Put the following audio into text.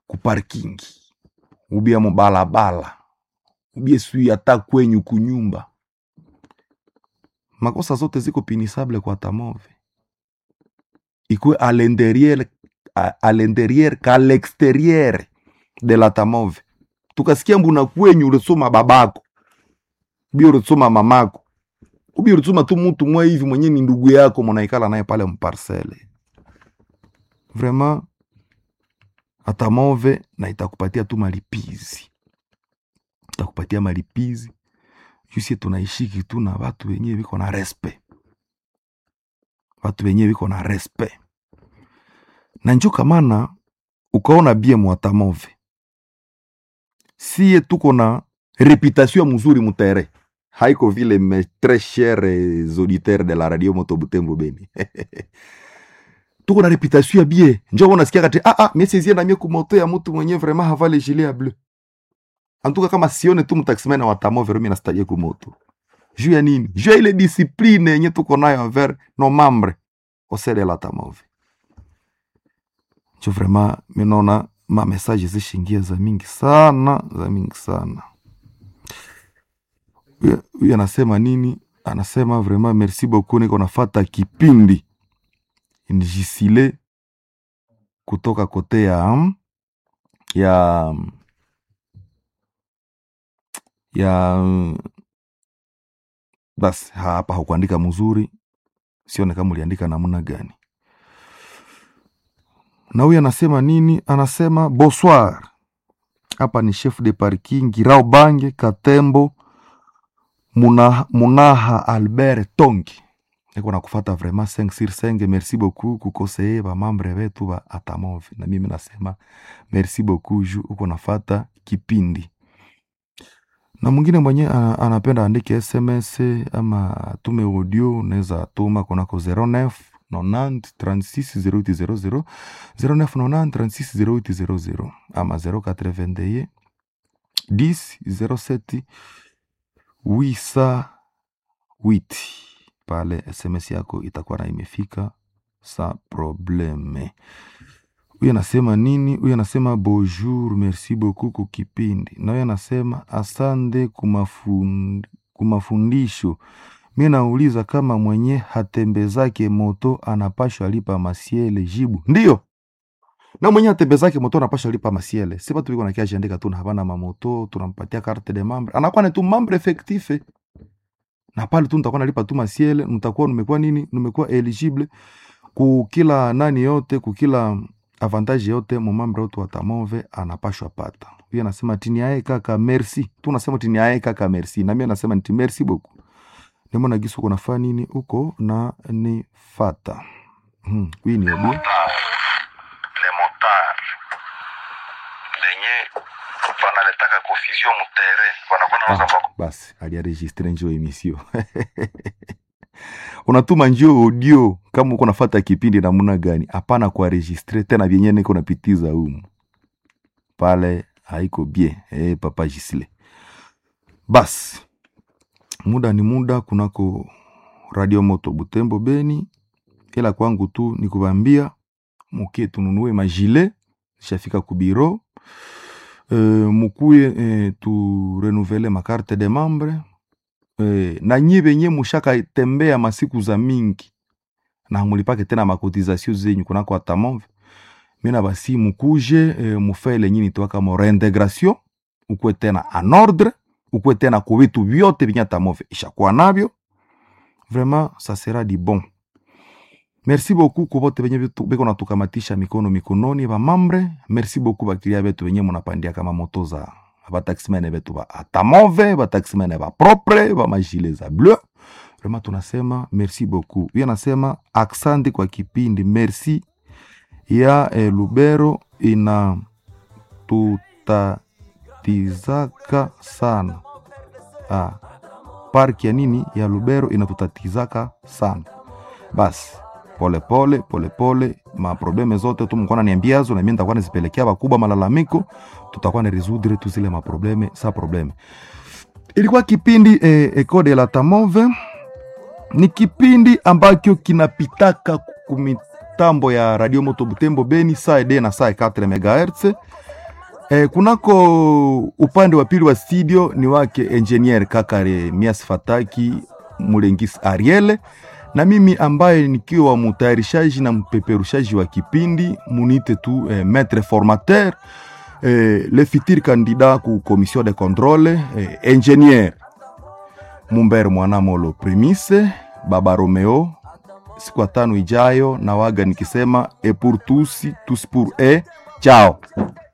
kuparkingi ubie mubalabala ubie sui hata kwenyu kunyumba makosa zote ziko pinisable kwa tamove ikwe a l'intérieur a, a l'intérieur ka l'extérieur de la tamove tukasikia mbuna kwenyu ulisoma babako ubie ulisoma mamako ubie ulisoma tu mutu mwa hivi mwenye ni ndugu yako mwanaikala naye pale mparcele vraiment atamove na itakupatia tu malipizi itakupatia malipizi jusie tunaishiki tu na watu wenyewe viko na respect watu wenyewe viko na respect na njo kamana ukaona bie mwatamove siye tuko na reputation ya mzuri mutere haiko vile mes tres chers auditeurs de la radio moto butembo beni tuko na reputation ya bie njo unasikia kati ah ah mesizie na mie kumoto ya mtu mwenye vraiment havale gilet ya bleu antuka kama sione tu mtaximena wa tamove romi nastajie kumoto juu ya nini juu ya ile discipline yenye tuko nayo envers nos membres au sein de la tamove njo vraiment minaona ma message zishingia za mingi sana za mingi sana Huyu- huyu anasema nini anasema vraiment merci beaucoup niko nafata kipindi njisile kutoka kote ya ya ya basi hapa hakuandika mzuri sione kama uliandika namna gani na huyu anasema nini anasema bonsoir hapa ni chef de parking girao bange katembo Muna, munaha albert tongi niko nakufata vraiment 5 sur 5 merci beaucoup kukoseye bamambre betu ba atamove na mimi nasema merci beaucoup ju uko nafata kipindi na mwingine mwenye ana- anapenda andike sms ama tume audio unaweza tuma kunako 09 90 36 0800 09 90 36 0800 ama 081 10 07 808 pale sms yako itakuwa na imefika sa probleme huyu anasema nini huyu anasema bonjour merci beaucoup kukipindi na huyu anasema asante kumafund, kumafundisho mi nauliza kama mwenye hatembezake moto anapashwa lipa masiele jibu ndiyo na mwenye hatembezake moto anapashwa lipa masiele si batu biko nakiajiandika tu na habana mamoto tunampatia carte de membre anakuwa ni tu membre effectif na pale tu nitakuwa nalipa tu masiele nitakuwa nimekuwa nini nimekuwa eligible kukila nani yote kukila avantage yote mumambre wote watamove anapashwa pata huyo anasema tini ae kaka merci tu nasema tini ae kaka merci na mimi nasema nti merci beaucoup nimona gisu uko nafaa nini uko na ni fata hmm. huyu ni obi le motard lenye wanaletaka confusion mutere wanakuwa nauza ah, basi aliaregistre njo emisio unatuma njo audio kama uko nafata kipindi namuna gani hapana kuaregistre tena vyenye niko napitiza umu pale haiko bien eh, papa Gisle. Basi muda ni muda kunako radio moto Butembo Beni, ila kwangu tu ni kubambia mukie tununue majile shafika kubiro e, mukuye e, tu renouvele makarte de membre e, na nyie benye mushaka tembea masiku za mingi na mulipake tena makotizasio zenyu kunako atamove mina basi mukuje e, mufele nyini twaka mo reintegration ukwe tena en ordre ukwe tena ku vitu vyote vyenye atamove ishakuwa navyo vraiment ça sera du bon merci beaucoup ku bote benye bitu- beko natukamatisha mikono mikononi bamambre merci beaucoup bakilia betu benye munapandia kama moto za bataximene betu ba atamove bataximene ba propre bamajile za bleu vraiment tunasema merci beaucoup huyo anasema aksandi kwa kipindi merci ya eh, lubero ina tutatizaka sana ah, parki ya nini ya lubero inatutatizaka sana basi polepole polepole maprobleme zote tu mkuwa naniambiazo na mimi nitakuwa nazipelekea wakubwa malalamiko tutakuwa na resudre tu zile maprobleme sa probleme ilikuwa kipindi eh, Eco de la Tamove ni kipindi ambacho kinapitaka kumitambo ya Radio Moto Butembo Beni saa ede na saa 4 MHz E, kunako upande wa pili wa studio ni wake engineer Kakare Mias Fataki Mulengis Ariele na mimi ambaye nikiwa mutayarishaji na mpeperushaji wa kipindi munite tu eh, maître formateur eh, le futur candidat ku commission de contrôle eh, engineer Mumbere Mwanamolo Primise Baba Romeo siku ya tano ijayo na waga nikisema e pour tous tous pour e chao